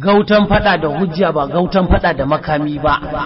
gautan fada da hujja ba gautan fada da makami ba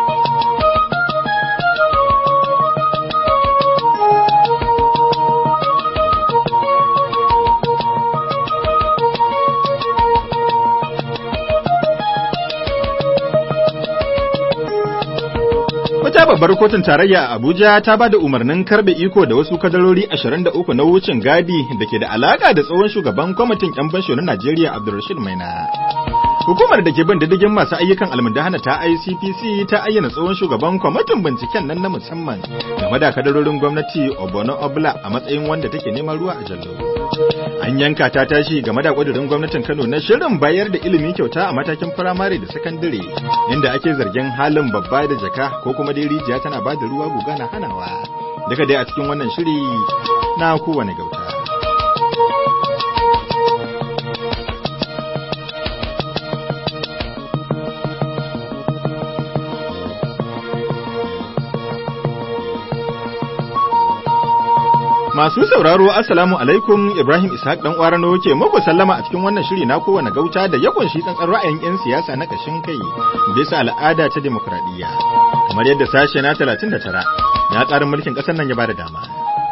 Wata babbar kotun tarayya a Abuja ta ba da umarnin karbe iko da wasu kadarori 23 na wucin gadi da ke da alaka da tsohon shugaban kwamitin 'yan fansho na Najeriya Abdulrashid Maina. Hukumar da ke bin diddigin masu ayyukan almundahana ta ICPC ta ayyana tsohon shugaban kwamitin binciken nan na musamman game da kadarorin gwamnati Obono Obla a matsayin wanda take neman ruwa a jallo. An yanka ta tashi game da ƙudurin gwamnatin Kano na shirin bayar da ilimi kyauta a matakin firamare da sakandare inda ake zargin halin babba da jaka ko kuma dai rijiya tana ba da ruwa guga na hanawa. Daga dai a cikin wannan shiri na kowane gauta. Masu sauraro Assalamu alaikum Ibrahim Ishaq dan Kwarano ke muku sallama a cikin wannan shiri na kowane gauta da ya kunshi tsantsan ra'ayin 'yan siyasa na kashin kai bisa al'ada ta demokradiyya. Kamar yadda sashe na 39 na tsarin mulkin ƙasar nan ya bada dama.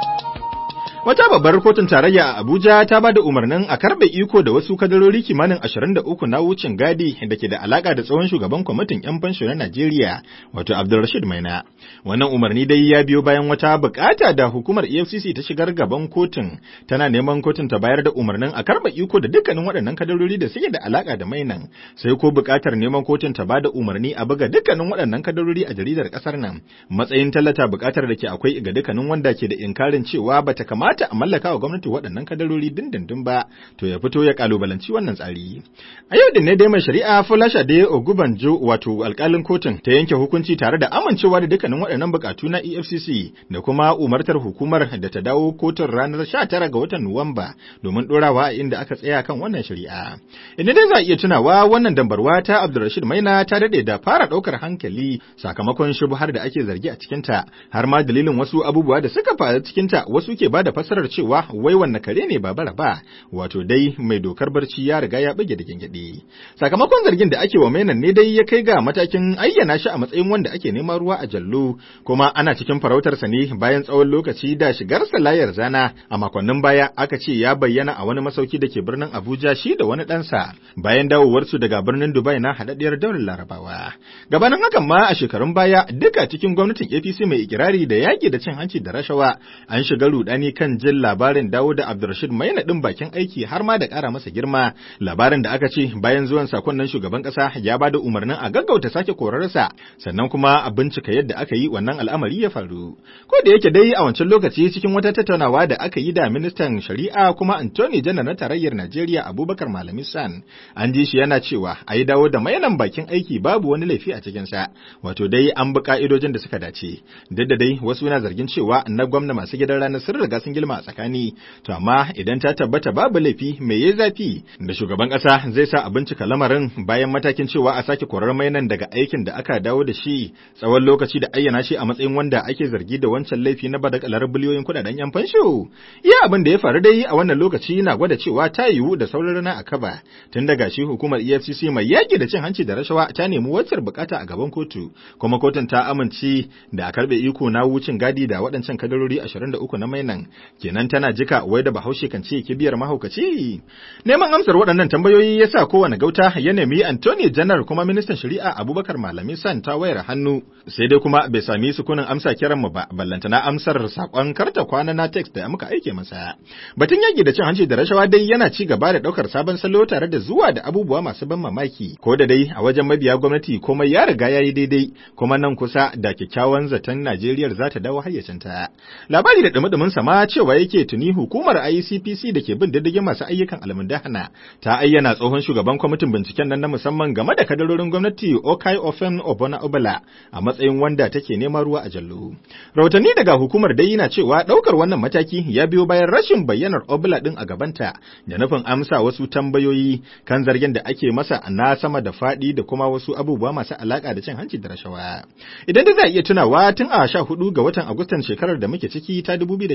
Wata babbar kotun tarayya a Abuja ta ba da umarnin a karbe iko da wasu kadarori kimanin 23 na wucin gadi da ke da alaka da tsohon shugaban kwamitin 'yan fansho na Najeriya, wato Abdulrashid Maina. Wannan umarni dai ya biyo bayan wata bukata da hukumar EFCC ta shigar gaban kotun, tana neman kotun ta bayar da umarnin a karba iko da dukkanin waɗannan kadarori da suke da alaka da Mainan, sai ko bukatar neman kotun ta ba da umarni a buga dukkanin waɗannan kadarori a jaridar ƙasar nan, matsayin tallata bukatar da ke akwai ga dukkanin wanda ke da inkarin cewa bata kamata kamata a mallaka wa gwamnati waɗannan kadarori dindindin ba to ya fito ya kalubalanci wannan tsari. A yau din ne dai mai shari'a Folasha da Ogubanjo wato alkalin kotun ta yanke hukunci tare da amincewa da dukkanin waɗannan bukatu na EFCC da kuma umartar hukumar da ta dawo kotun ranar 19 ga watan Nuwamba domin ɗorawa a inda aka tsaya kan wannan shari'a. Idan dai za a iya tunawa wannan dambarwa ta Abdulrashid Maina ta daɗe da fara ɗaukar hankali sakamakon shubuhar da ake zargi a cikinta har ma dalilin wasu abubuwa da suka faru cikinta wasu ke ba da fassarar cewa wai wanne kare ne ba bara ba wato dai mai dokar barci ya riga ya bige da gengede sakamakon zargin da ake wa mainan ne dai ya kai ga matakin ayyana shi a matsayin wanda ake neman ruwa a jallo kuma ana cikin farautarsa ne bayan tsawon lokaci da shigarsa layar zana a makonnin baya aka ce ya bayyana a wani masauki da ke birnin Abuja shi da wani ɗansa bayan dawowarsu daga birnin Dubai na haɗaɗɗiyar daular Larabawa gabanin hakan ma a shekarun baya duka cikin gwamnatin APC mai ikirari da yaƙi da cin hanci da rashawa an shiga rudani kan jin labarin dawo da Abdulrashid Maina ɗin bakin aiki har ma da ƙara masa girma labarin da aka ce bayan zuwan sakon nan shugaban ƙasa ya ba da umarnin a gaggauta sake korarsa sannan kuma a bincika yadda aka yi wannan al'amari ya faru ko da yake dai a wancan lokaci cikin wata tattaunawa da aka yi da ministan shari'a kuma Anthony Janar na tarayyar Najeriya Abubakar Malami San an ji shi yana cewa a yi dawo da mainan bakin aiki babu wani laifi a cikinsa wato dai an bi ka'idojin da suka dace duk da dai wasu na zargin cewa na gwamna masu gidan ranar sun riga sun girma a tsakani to amma idan ta tabbata babu laifi me yayi zafi da shugaban kasa zai sa a bincika lamarin bayan matakin cewa a sake korar mainan daga aikin da aka dawo da shi tsawon lokaci da ayyana shi a matsayin wanda ake zargi da wancan laifi na badakalar biliyoyin kudaden yan fansho iya abin da ya faru dai a wannan lokaci na gwada cewa ta yiwu da sauran rana a kaba tun daga shi hukumar EFCC mai yaki da cin hanci da rashawa ta nemi wacce bukata a gaban kotu kuma kotun ta amince da a karbe iko na wucin gadi da waɗancan kadarori 23 na mainan kenan tana jika wai da bahaushe kan ce kibiyar mahaukaci neman amsar waɗannan tambayoyi ya sa kowane gauta ya nemi Anthony Janar kuma ministan shari'a Abubakar Malami San ta wayar hannu sai dai kuma bai sami sukunin amsa kiran mu ba ballantana amsar sakon karta kwana na text da muka aike masa batun yaki da cin hanci da rashawa dai yana ci gaba da ɗaukar sabon salo tare da zuwa da abubuwa masu ban mamaki ko da dai a wajen mabiya gwamnati komai ya riga ya yi daidai kuma nan kusa da kyakkyawan zaton Najeriya za ta dawo hayyacinta labari da dumi sama cewa yake tuni hukumar ICPC da ke bin diddigin masu ayyukan almundahana ta ayyana tsohon shugaban kwamitin binciken nan na musamman game da kadarorin gwamnati Okai Ofen Obona Obala a matsayin wanda take neman ruwa a jallo. Rahotanni daga hukumar dai yana cewa ɗaukar wannan mataki ya biyo bayan rashin bayyanar Obala ɗin a gabanta da nufin amsa wasu tambayoyi kan zargin da ake masa na sama da faɗi da kuma wasu abubuwa masu alaƙa da cin hanci da rashawa. Idan da za a iya tunawa tun a sha hudu ga watan Agustan shekarar da muke ciki ta 2019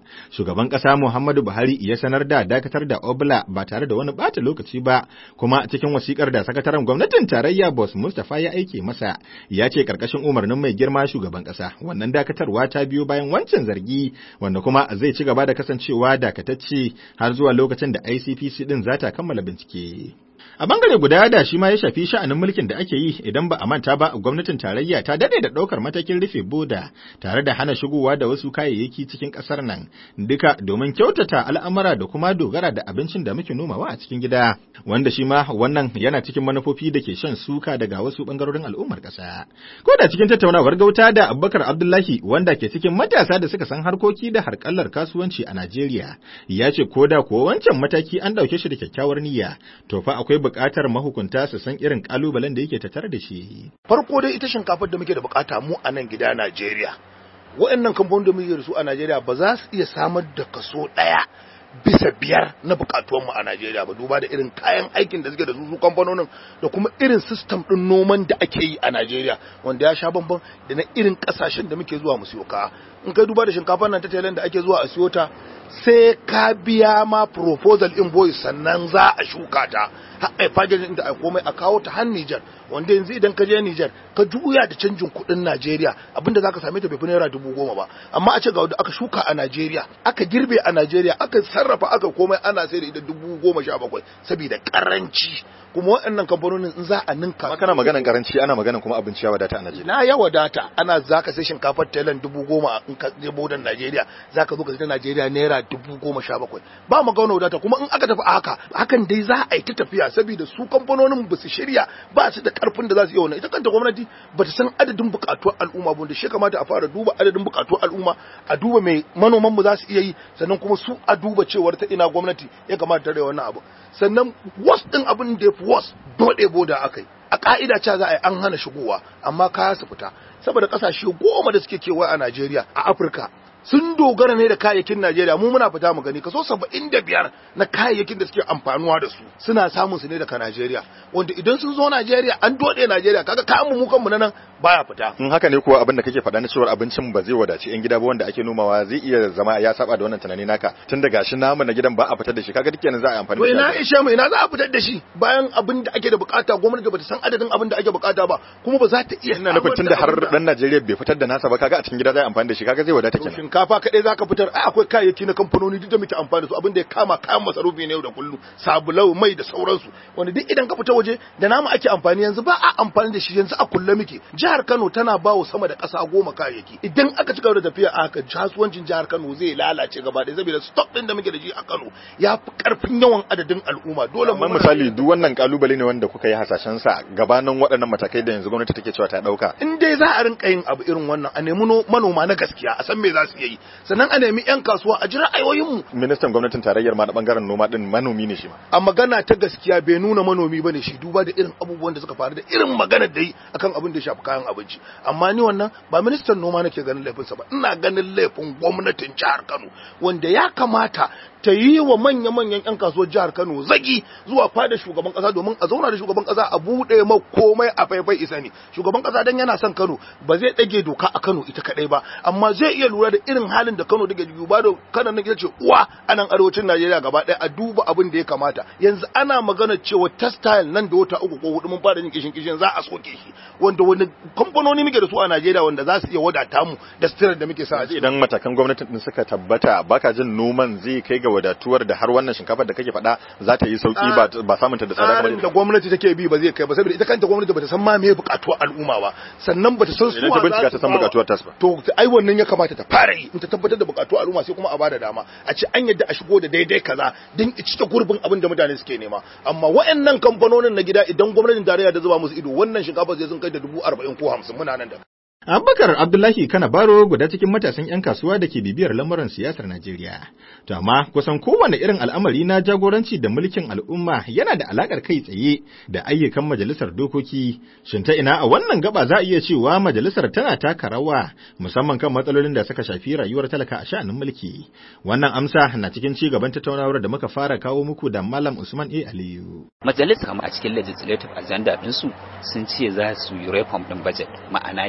shugaban ƙasa Muhammadu Buhari ya sanar da dakatar da Obla ba tare da wani bata lokaci ba, kuma cikin wasikar da sakataren gwamnatin tarayya Boss Mustapha ya aike masa, ya ce karkashin umarnin mai girma shugaban ƙasa, wannan dakatarwa ta biyo bayan wancan zargi, wanda kuma zai ci gaba da kasancewa dakatacce har zuwa lokacin da ICPC din za ta kammala bincike. A bangare guda da shi ma ya shafi sha'anin mulkin da ake yi idan ba a manta ba gwamnatin tarayya ta dade da ɗaukar matakin rufe boda tare da hana shigowa da wasu kayayyaki cikin ƙasar nan duka domin kyautata al'amura da kuma dogara da abincin da muke nomawa a cikin gida wanda shi ma wannan yana cikin manufofi da ke shan suka daga wasu bangarorin al'ummar ƙasa. Ko da cikin tattaunawar gauta da Abubakar Abdullahi wanda ke cikin matasa da suka san harkoki da harkallar kasuwanci a Najeriya ya ce ko da kuwa wancan mataki an ɗauke shi da kyakkyawar niyya to fa akwai buƙatar mahukunta su san irin ƙalubalen da yake tattare da shi. Farko dai ita shinkafar da muke da buƙata mu a nan gida Najeriya. Waɗannan kamfanin da muke da su a Najeriya ba za su iya samar da kaso ɗaya bisa biyar na bukatuwanmu a Najeriya ba duba da irin kayan aikin da suke da su kamfanonin da kuma irin system ɗin noman da ake yi a Najeriya wanda ya sha bamban da na irin ƙasashen da muke zuwa mu siyo kaya. In kai duba da shinkafar nan ta Thailand da ake zuwa a siyo ta sai ka biya ma proposal invoice sannan za a shuka ta har ai fagin da ai komai a kawo ta har Niger wanda yanzu idan ka je Niger ka juya da canjin kuɗin Najeriya abinda zaka same ta bai fi naira dubu goma ba amma a ce ga wanda aka shuka a Najeriya aka girbe a Najeriya aka sarrafa aka komai ana sai da ita dubu goma sha bakwai saboda karanci kuma waɗannan kamfanonin in za a ninka Amma kana maganan karanci ana maganan kuma abinci ya wadata a Najeriya. na ya wadata ana zaka sai shinkafar Thailand dubu goma in ka je bodan Najeriya zaka zo ka sai Najeriya naira dubu goma sha bakwai ba mu gauna wadata kuma in aka tafi a haka hakan dai za a yi ta tafiya saboda su kamfanonin ba su shirya ba su da karfin da za su iya wannan ita kanta gwamnati ba ta san adadin bukatuwar al'umma ba da shi kamata a fara duba adadin bukatuwar al'umma a duba mai manoman mu za su iya yi sannan kuma su a duba cewar ta ina gwamnati ya kamata ta wannan abu sannan was din abin da ya fi was dole boda akai a ka'ida cewa za a yi an hana shigowa amma kaya su fita saboda kasashe goma da suke kewaye a Najeriya a Afirka sun dogara ne da kayayyakin Najeriya mu muna fita mu gani kaso 75 na kayayyakin da suke amfanuwa da su suna samun su ne daga Najeriya wanda idan sun zo Najeriya an dode Najeriya kaga kayan mu kanmu na nan baya fita In haka ne kuwa abin da kake faɗa na cewar abincin ba zai wadaci 'yan gida ba wanda ake nomawa zai iya zama ya saba da wannan tunani naka tun da gashi namu na gidan ba a fitar da shi kaga duk kenan za a yi amfani to da ina shi. ishe mu ina za a fitar da shi bayan abin da ake da bukata gwamnati bata san adadin abin da ake bukata ba kuma ba za ta iya Ina nufin tun da har samar da dan Najeriya bai fitar da nasa ba kaga a cikin gida zai amfani da shi kaga zai wadata To kenan. shinkafa kaɗai zaka fitar ai akwai kayayyaki na kamfanoni duk da muke amfani da su abin da ya kama kayan masarufi ne yau da kullum sabulau mai da sauransu wanda duk idan ka fita waje da namu ake amfani yanzu ba a amfani da shi yanzu a kulle muke jihar Kano tana ba wa sama da ƙasa goma kayayyaki idan aka ci gaba da tafiya a haka kasuwancin jihar Kano zai lalace gaba ɗaya saboda stock din da muke da shi a Kano ya fi karfin yawan adadin al'umma dole mu Amma misali duk wannan kalubale ne wanda kuka yi hasashen sa gabanin waɗannan matakai da yanzu gwamnati take cewa ta dauka. in dai za a rinka yin abu irin wannan a nemi no- manoma na gaskiya a san me za su iya yi sannan a nemi 'yan kasuwa a jira ayoyinmu Ministan gwamnatin tarayyar ma na bangaren noma din manomi ne shi ma. a magana ta gaskiya bai nuna manomi bane shi duba da irin abubuwan da suka faru da irin magana da yi akan abin da ya shafi kayan abinci amma ni wannan ba ministan noma nake ganin laifinsa ba ina ganin laifin gwamnatin jihar Kano wanda ya kamata ta yi wa manya-manyan 'yan kasuwar jihar Kano zagi zuwa fada shugaban kasa domin a zauna da shugaban kasa a buɗe ma komai a faifai isa ne shugaban kasa dan yana son Kano ba zai ɗage doka a Kano ita kadai ba amma zai iya lura da irin halin da Kano take duba da Kano nan ita ce uwa a nan arewacin Najeriya gaba ɗaya a duba abin da ya kamata yanzu ana magana cewa textile nan da wata uku ko hudu mun fara yin kishin kishin za a soke shi wanda wani kamfanoni muke da su a Najeriya wanda za su iya wadata mu da sitirar da muke sa a ciki Idan matakan gwamnatin din suka tabbata baka jin noman zai kai ga wadatuwar da har wannan shinkafar da kake faɗa za ta yi sauki ba ba samun ta da tsada tsarin da kamar gwamnati take bi ba zai kai ba saboda ita kanta gwamnati bata san ma me bukatuwar al'umma ba sannan bata san Idan ta bincika ta san bukatuwar tasu ba. to ai wannan ya kamata ta fara yi in ta tabbatar da bukatuwar al'umma sai kuma a bada dama a ce an yadda a shigo da daidai kaza don i cike gurbin abin da mutane suke nema amma waɗannan kamfanonin na gida idan gwamnatin tarayya ta zuba musu ido wannan shinkafa zai sun kai da dubu arba'in ko hamsin muna nan da Abubakar Abdullahi Kana Baro guda cikin matasan 'yan kasuwa da ke bibiyar lamuran siyasar Najeriya. To amma kusan kowane irin al'amari na jagoranci da mulkin al'umma yana da alakar kai tsaye da ayyukan majalisar dokoki. Shin ta ina a wannan gaba za a iya cewa majalisar tana taka rawa musamman kan matsalolin da suka shafi rayuwar talaka a sha'anin mulki. Wannan amsa na cikin ci gaban tattaunawar da muka fara kawo muku da Malam Usman A. Aliyu. majalisa a cikin legislative agenda ɗinsu sun ce za su yi reform ɗin budget ma'ana yadda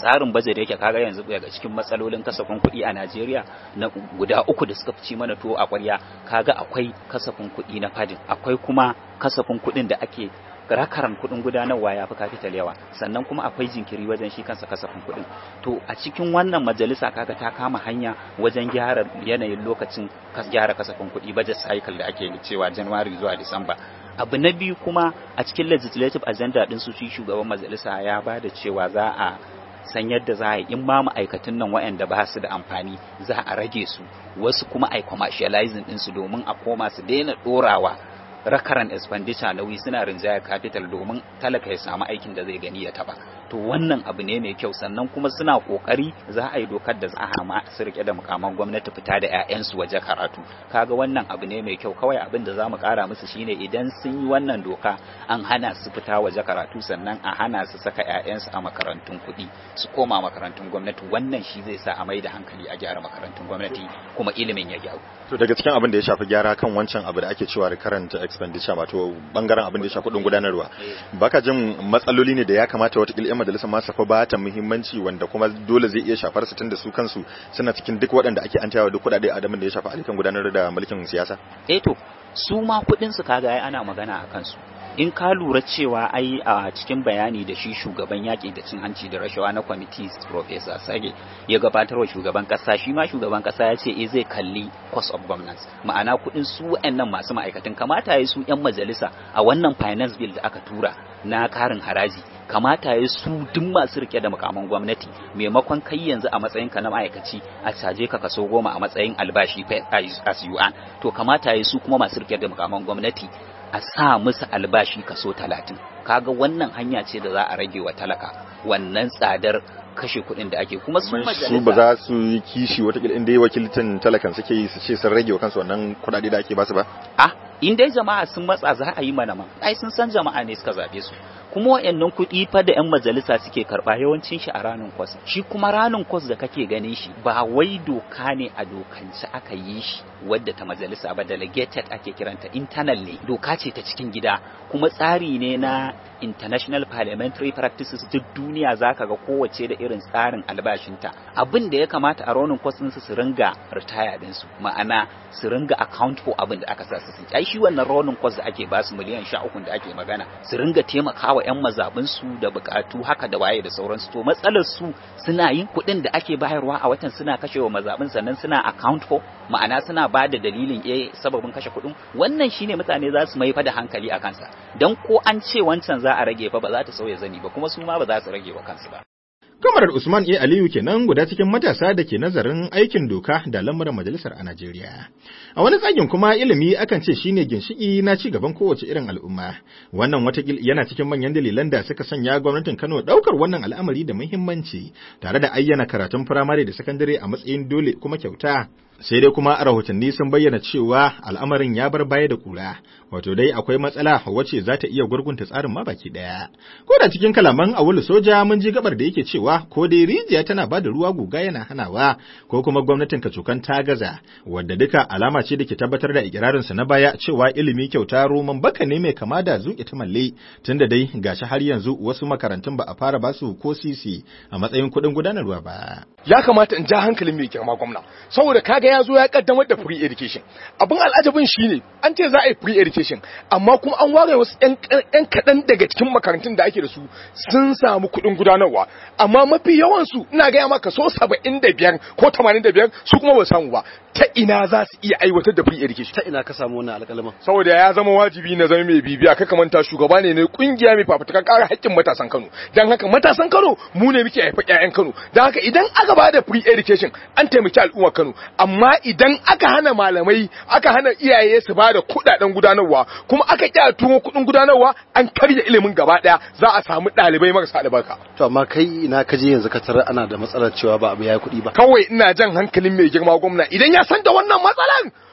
tsarin bajet yake kaga yanzu daga cikin matsalolin kasafin kuɗi a Najeriya na guda uku da suka ci mana tuwo a ƙwarya kaga akwai kasafin kuɗi na fadin akwai kuma kasafin kuɗin da ake rakaran kuɗin gudanarwa ya fi capital yawa sannan kuma akwai jinkiri wajen shi kansa kasafin kuɗin to a cikin wannan majalisa kaga ta kama hanya wajen gyara yanayin lokacin gyara kasafin kuɗi budget cycle da ake cewa January zuwa Disamba abu na biyu kuma a cikin legislative agenda din su shi shugaban majalisa ya ba da cewa za a san yadda za a yi in ma ma'aikatan nan waɗanda ba su da amfani za a rage su wasu kuma a commercializing ɗinsu domin a koma su daina ɗorawa rakaran expenditure nauyi suna rinjaya capital domin talaka ya samu aikin da zai gani ya taba to wannan abu ne mai kyau sannan kuma suna kokari za a yi dokar da za a hama su rike da mukaman gwamnati fita da ƴaƴansu waje karatu kaga wannan abu ne mai kyau kawai abin da zamu kara musu shine idan sun yi wannan doka an hana su fita waje karatu sannan a hana su saka ƴaƴansu a makarantun kuɗi su koma makarantun gwamnati wannan shi zai sa a mai da hankali a gyara makarantun gwamnati kuma ilimin ya gyaru to daga cikin abin da ya shafi gyara kan wancan abu da ake cewa recurrent expenditure wato bangaren abin da ya shafi kudin gudanarwa baka jin matsaloli ne da ya kamata wata yan majalisar ma safa ba ta muhimmanci wanda kuma dole zai iya shafar su tunda su kansu suna cikin duk waɗanda ake an tayawa duk kuɗaɗe adamin da ya shafi ayyukan gudanar da mulkin siyasa eh to su ma kuɗin su kaga ai ana magana a kansu in ka lura cewa ai a cikin bayani da shi shugaban yaƙi da cin hanci da rashawa na kwamiti professor sage ya gabatar wa shugaban ƙasa shi ma shugaban ƙasa ya ce eh zai kalli cost of governance ma'ana kuɗin su wa'annan masu ma'aikatan kamata ya su 'yan majalisa a wannan finance bill da aka tura na karin haraji kamata ya su duk masu rike da mukaman gwamnati maimakon kai yanzu a matsayin ka na ma'aikaci a caje ka kaso goma a matsayin albashi as you earn to kamata ya su kuma masu rike da mukaman gwamnati a sa musu albashi kaso talatin kaga wannan hanya ce da za a rage wa talaka wannan tsadar kashe kuɗin da ake kuma su su ba za su yi kishi wata inda yi wakilcin talakan suke yi su ce sun rage wa kansu wannan kuɗaɗe da ake basu ba ah in dai jama'a sun matsa za a yi mana ma ai sun san jama'a ne suka zabe su kuma wayannan kuɗi fa da 'yan majalisa suke karɓa yawancin shi a ranin kwas shi kuma ranin kwas da kake ganin shi ba wai doka ne a dokance aka yi shi wadda ta majalisa ba delegated ake kiranta internal ne doka ce ta cikin gida kuma tsari ne na international parliamentary practices duk duniya zaka ga kowace da irin tsarin albashinta abin da ya kamata a ranin kwas ɗinsu su ringa retire ɗinsu ma'ana su ringa account for abin da aka sa su ai shi wannan ranin kwas da ake basu miliyan sha uku da ake magana su ringa taimakawa 'yan mazaɓinsu da buƙatu haka da waye da sauransu to matsalar su suna yin kuɗin da ake bayarwa a watan suna kashewa mazaɓin sannan suna account for ma'ana suna ba da dalilin eh sababin kashe kuɗin wannan shine mutane za su mai fa da hankali a kansa dan ko an ce wancan za a rage fa ba za ta sauya zani ba kuma su ma ba za su rage wa kansu ba Kamarar Usman A. Aliyu kenan guda cikin matasa da ke nazarin aikin doka da lamuran majalisar a Najeriya. A wani tsagin kuma ilimi akan ce shine ginshiki na ci gaban kowace irin al'umma. Wannan watakil yana cikin manyan dalilan da suka sanya gwamnatin Kano ɗaukar wannan al'amari da muhimmanci tare da ayyana karatun firamare da sakandare a matsayin dole kuma kyauta. sai dai kuma a rahotanni sun bayyana cewa al'amarin ya bar baya da kura wato dai akwai matsala wacce za ta iya gurgunta tsarin ma baki daya ko da cikin kalaman awulu soja mun ji gabar da yake cewa ko dai rijiya tana ba da ruwa guga yana hanawa ko kuma gwamnatin kacokan ta gaza wadda duka alama ce da ke tabbatar da ikirarin sa na baya cewa ilimi kyauta roman baka ne mai kama da zuƙi ta malle tunda dai gashi har yanzu wasu makarantun ba a fara basu ko sisi a matsayin kuɗin gudanarwa ba ya kamata in ja hankalin mai girma gwamna saboda kaga ya zo ya kaddamar da free education abin al'ajabin shine an ce za a yi free education amma kuma an ware wasu yan kaɗan daga cikin makarantun da ake da su sun samu kuɗin gudanarwa amma mafi yawan su ina gaya maka so saba'in da biyar ko tamanin da biyar su kuma ba samu ba ta ina za su iya aiwatar da free education ta ina ka samu wannan alƙalamin saboda ya zama wajibi na zama mai bibiya ka kamanta shugaba ne na kungiya mai fafutukan ƙara haƙƙin matasan Kano dan haka matasan Kano mu ne muke haifa ƴaƴan Kano dan haka idan aka ba da free education an taimaki al'ummar Kano amma idan aka hana malamai aka hana iyaye su ba da kuɗaɗen gudanarwa kuma aka ƙi a tuwo kuɗin gudanarwa an karya ilimin gaba ɗaya za a samu ɗalibai marasa albarka to amma kai ina ka je yanzu ka tarar ana da matsalar cewa ba abu yayi kuɗi ba kawai ina jan hankalin mai girma gwamna idan ya san da wannan matsalan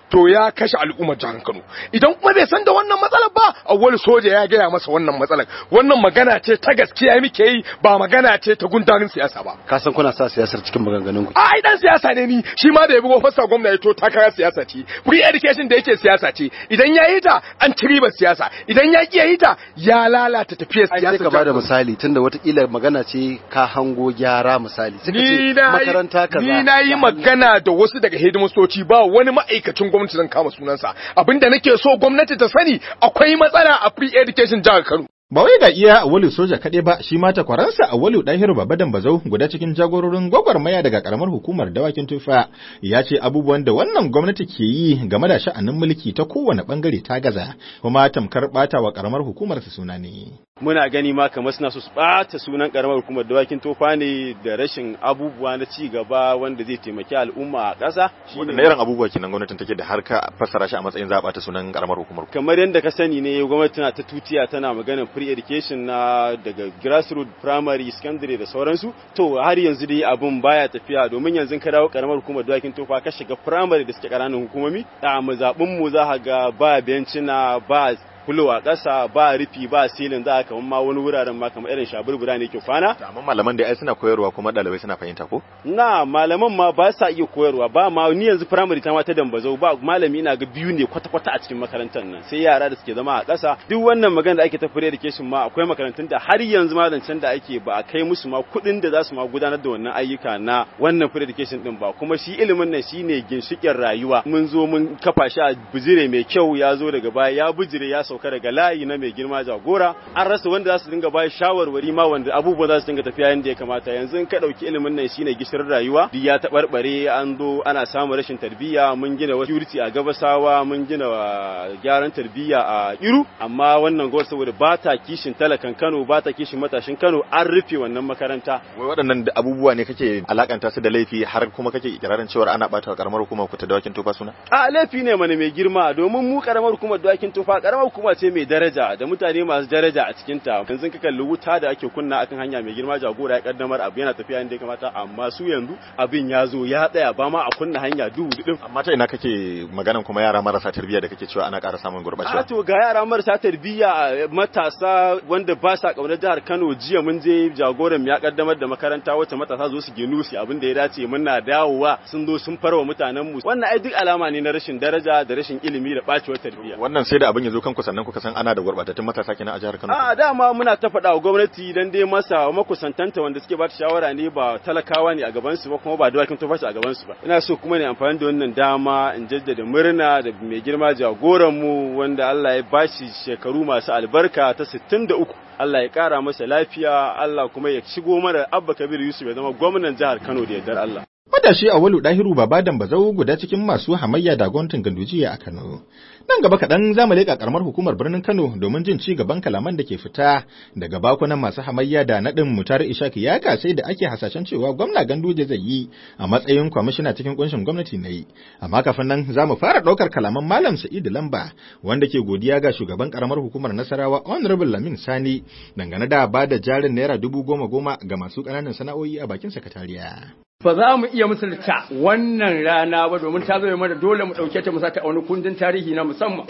to ya kashe al'ummar jihar Kano idan kuma bai san da wannan matsalar ba awwal soja ya gaya masa wannan matsalar wannan magana ce ta gaskiya muke yi ba magana ce ta gundarin siyasa ba ka san kuna sa siyasar cikin maganganun ku a ai dan siyasa ne ni shi ma da ya bugo fassa gwamna ya to takara siyasa ce free education da yake siyasa ce idan ya yi ta an ci ribar siyasa idan ya ki yi ta ya lalata tafiyar ai siyasa sai ka bada misali tunda watakila magana ce ka hango gyara misali sai ka ni ce na makaranta kaza ni na yi magana da wasu daga hidimastoci ba wani ma'aikacin gwamnati zan kama sunansa abinda nake so gwamnati ta sani akwai matsala a free education jihar Kano Ba wai ga iya Awolu soja kaɗai ba shi ma takwaransa Awolu Dahiru Babadan Bazau guda cikin jagororin gwagwarmaya daga karamar hukumar dawakin tufa ya ce abubuwan da wannan gwamnati ke yi game da sha'anin mulki ta kowane bangare ta gaza kuma tamkar bata wa karamar hukumar su suna ne. muna gani ma kamar suna so su ɓata sunan karamar hukumar dawakin tofa ne da rashin abubuwa na ci gaba wanda zai taimaki al'umma a ƙasa Wadanne irin abubuwa kenan gwamnatin take da har ka fassara shi a matsayin za a bata sunan karamar hukumar. kamar yadda ka sani ne gwamnati tana ta tutiya tana maganar free education na daga grassroots primary secondary da sauransu to har yanzu dai abun baya tafiya domin yanzu ka dawo karamar hukumar dawakin tofa ka shiga primary da suke ƙananan hukumomi a mazaɓin mu za ka ga ba bencina ba fulo a ƙasa ba rufi ba silin za ka ma wani wuraren ma kamar irin shaburbura ne ke kwana Amma malaman da ai suna koyarwa kuma ɗalibai suna fahimta ko? na malaman ma ba sa iya koyarwa ba ma ni yanzu primary ta ma ta dambazau ba malami ina ga biyu ne kwata-kwata a cikin makarantar nan sai yara da suke zama a ƙasa duk wannan magana da ake ta free education ma akwai makarantun da har yanzu ma zancen da ake ba a kai musu ma kuɗin da za su ma gudanar da wannan ayyuka na wannan free education din ba kuma shi ilimin nan shine ginshiƙin rayuwa mun zo mun kafa shi a bijire mai kyau ya zo daga baya ya bijire ya sauka daga layi na mai girma jagora an rasa wanda za su dinga bayar shawarwari ma wanda abubuwa za su dinga tafiya yadda ya kamata yanzu in ka ɗauki ilimin nan shine gishirin rayuwa duk ya taɓarɓare an zo ana samun rashin tarbiyya mun gina wasu security a gabasawa mun gina wa gyaran tarbiyya a iru amma wannan gwamnati saboda ba ta kishin talakan kano ba ta kishin matashin kano an rufe wannan makaranta Wai waɗannan da abubuwa ne kake alakanta su da laifi har kuma kake ikirarin cewa ana bata wa karamar hukumar ku ta dawakin tofa suna? a laifi ne mana mai girma domin mu karamar hukumar dawakin tufa karamar hukuma ce mai daraja da mutane masu daraja a cikin ta yanzu ka kalli wuta da ake kunna akan hanya mai girma jagora ya kaddamar abu yana tafiya inda ya kamata amma su yanzu abin ya zo ya tsaya ba ma a kunna hanya duhu din Amma ta ina kake maganan kuma yara marasa tarbiyya da kake cewa ana ƙara samun a gurɓacewa? to ga yara marasa tarbiyya matasa wanda ba sa kaunar jihar Kano jiya mun je jagoran mu ya kaddamar da makaranta wacce matasa zo su ginu su abin da ya dace muna dawowa sun zo sun farwa mutanen mu wannan ai duk alama ne na rashin daraja da rashin ilimi da bacewar tarbiyya Wannan sai da abin ya zo kanku sannan kuka san ana da gurɓatattun matasa kenan a jihar Kano. A dama muna ta faɗa wa gwamnati dan dai masa makusantanta wanda suke ba ta shawara ne ba talakawa ne a gaban su ba kuma ba dawakin tufashi a gaban su ba. Ina so kuma ne amfani da wannan dama in jaddada murna da mai girma jagoran mu wanda Allah ya bashi shekaru masu albarka ta 63. Allah ya ƙara masa lafiya, Allah kuma ya shigo mana Abba Kabir Yusuf ya zama gwamnan jihar Kano da yardar Allah. Matashi Awalu Dahiru Babadan Bazau guda cikin masu hamayya da gwamnatin Gandujiya a Kano. Nan gaba kaɗan za mu leƙa ƙaramar hukumar birnin Kano domin jin ci gaban kalaman da ke fita daga bakunan masu hamayya da naɗin mutar Ishaq ya kasai da ake hasashen cewa gwamna Ganduje zai yi a matsayin kwamishina cikin kunshin gwamnati na yi. Amma kafin nan za mu fara ɗaukar kalaman Malam Sa'idu Lamba wanda ke godiya ga shugaban ƙaramar hukumar Nasarawa Honorable Lamin Sani dangane da ba da jarin naira dubu goma goma ga masu ƙananan sana'o'i a bakin sakatariya. ba za mu iya misalta wannan rana ba domin ta zo mana dole mu ɗauke ta mu sata a wani kundin tarihi na musamman.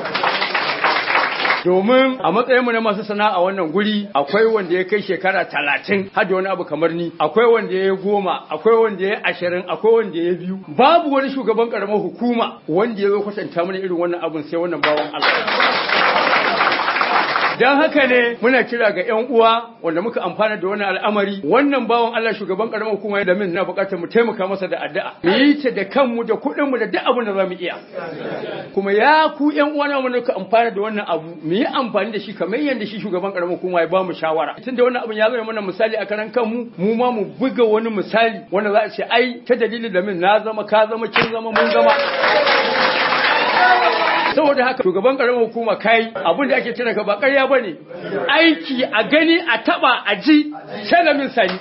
domin a matsayinmu na masu sana'a wannan guri akwai wanda ya kai shekara talatin har da wani abu kamar ni akwai wanda ya yi goma akwai wanda ya yi ashirin akwai wanda ya yi biyu babu wani shugaban karamar hukuma wanda ya zo kwatanta mana irin wannan abun sai wannan bawan Allah Don haka ne muna kira ga 'yan uwa wanda muka amfana da wannan al'amari wannan bawan Allah shugaban karamar hukuma da min na bukatar mu taimaka masa da addu'a mu yi ta da kanmu da kuɗin mu da duk abin da za mu iya kuma ya ku 'yan uwa na muka amfana da wannan abu mu yi amfani da shi kamar yadda shi shugaban karamar hukuma ya ba mu shawara tunda wannan abin ya zama mana misali a karan kanmu mu ma mu buga wani misali wanda za a ce ai ta dalilin da min na zama ka zama kin zama mun zama saboda haka shugaban karamar hukuma kai abin da ake kira ka ba ƙarya bane aiki a gani a taba a ji salamin sani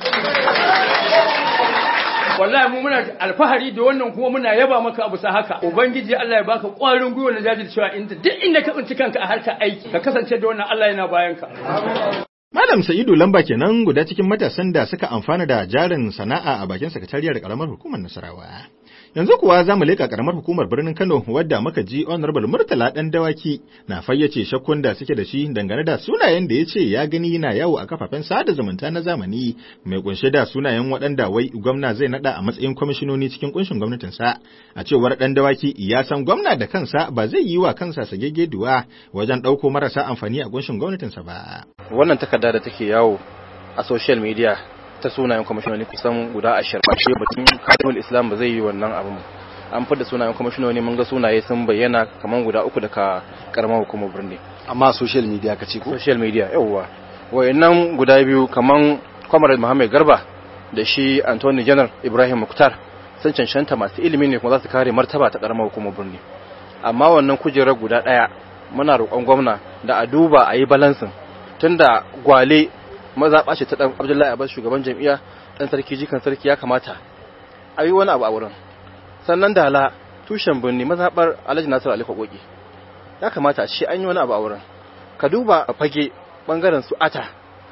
wallahi mu muna alfahari da wannan kuma muna yaba maka abu sa haka ubangiji Allah ya baka ƙwarin gwiwa na jajircewa inda duk inda ka tsinci kanka a harkar aiki ka kasance da wannan Allah yana bayan ka Malam Sa'idu Lamba kenan guda cikin matasan da suka amfana da jarin sana'a a bakin sakatariyar karamar hukumar Nasarawa. Yanzu kuwa za mu leƙa ƙaramar hukumar birnin Kano wadda muka ji Honorable Murtala ɗan dawaki na fayyace shakkun da suke da shi dangane da sunayen da ya ce ya gani na yawo a kafafen sada zumunta na zamani mai kunshe da sunayen waɗanda wai gwamna zai naɗa a matsayin kwamishinoni cikin kunshin gwamnatinsa. A cewar ɗan dawaki ya san gwamna da kansa ba zai yi wa kansa sagegeduwa wajen ɗauko marasa amfani a kunshin gwamnatinsa ba. Wannan takarda da take yawo a social media ta sunayen kwamishinoni kusan guda ashirin ba shi batun kadimul islam ba zai yi wannan abin an fada sunayen kwamishinoni mun ga sunaye sun bayyana kamar guda uku daga karamar hukumar birni amma social media ka ce ko social media yawwa wayannan guda biyu kamar kwamar muhammad garba da shi anthony janar ibrahim muktar sun cancanta masu ilimi ne kuma za su kare martaba ta karamar hukumar birni amma wannan kujerar guda daya muna roƙon gwamna da a duba a yi balansin tunda gwale mazaɓa ce ta ɗan abdullahi abbas shugaban jam'iyya ɗan sarki jikan sarki ya kamata a yi wani abu a wurin sannan dala tushen birni mazaɓar alhaji nasiru ali kwakoki ya kamata a ce an yi wani abu a wurin ka duba a fage ɓangaren su ata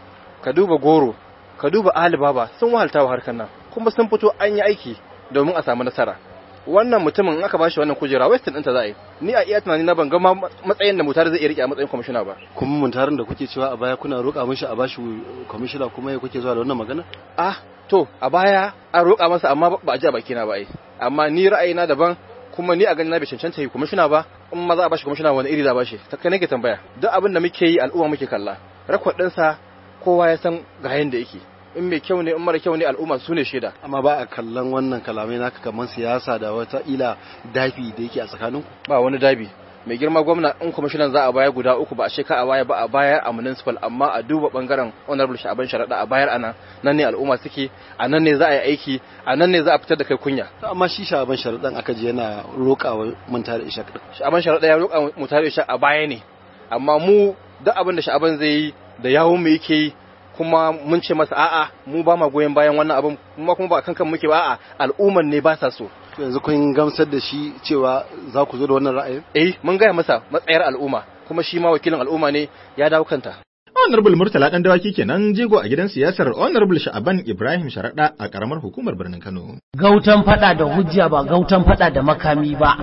ka duba goro ka duba alibaba sun wahalta wa harkar nan kuma sun fito an yi aiki domin a samu nasara wannan mutumin in aka bashi wannan kujera western ɗinta za a yi ni a iya tunani na ban ga matsayin da mutar zai iya rike a matsayin kwamishina ba kuma muntarin da kuke cewa a baya kuna roƙa mishi a bashi kwamishina kuma ya kuke zuwa da wannan magana ah to a baya an roƙa masa amma ba a ji a bakina ba ai amma ni ra'ayina daban kuma ni a gani na bai cancanta yi kwamishina ba in ma za a bashi kwamishina wani iri za a bashi ta kai nake tambaya duk abin da muke yi al'umma muke kalla rakwad ɗinsa kowa ya san ga yanda yake in mai kyau ne in mara kyau ne al'umma su ne shaida amma ba a kallon wannan kalamai naka kamar siyasa da wata ila dafi da yake a tsakaninku ba wani dabi mai girma gwamna in kwamishinan za a baya guda uku ba a sheka a baya ba a bayar a municipal amma a duba bangaren honorable sha'aban sharaɗa a bayar anan nan ne al'umma suke a nan ne za a yi aiki a nan ne za a fitar da kai kunya amma shi sha'aban sharaɗan aka je yana roƙawa manta da ishaq sha'aban sharaɗa ya roƙa mutare da ishaq a baya ne amma mu duk abin da sha'aban zai yi da yawun mu yake yi kuma mun ce masa a'a mu ba ma goyon bayan wannan abin kuma kuma ba kankan muke ba a'a al'umman ne ba sa so yanzu kun gamsar da shi cewa za ku zo da wannan ra'ayin eh mun gaya masa matsayar al'umma kuma shi ma wakilin al'umma ne ya dawo kanta Honorable Murtala dan dawaki kenan jego a gidan siyasar Honorable Sha'aban Ibrahim Sharaɗa a karamar hukumar birnin Kano. Gautan fada da hujja ba gautan fada da makami ba.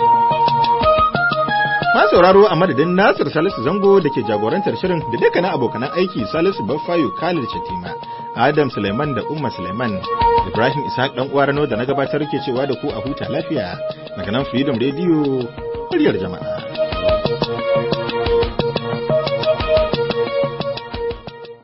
Ma sauraro a madadin Nasir Salisu Zango da ke jagorantar shirin da dukkanin abokanan aiki Salisu Baffayo Khalid Shatima, Adam Suleiman da Umma Suleiman, Ibrahim Ishaq dan uwa Rano da na gabatar ke cewa da ku a huta lafiya daga nan Freedom Radio, muryar jama'a.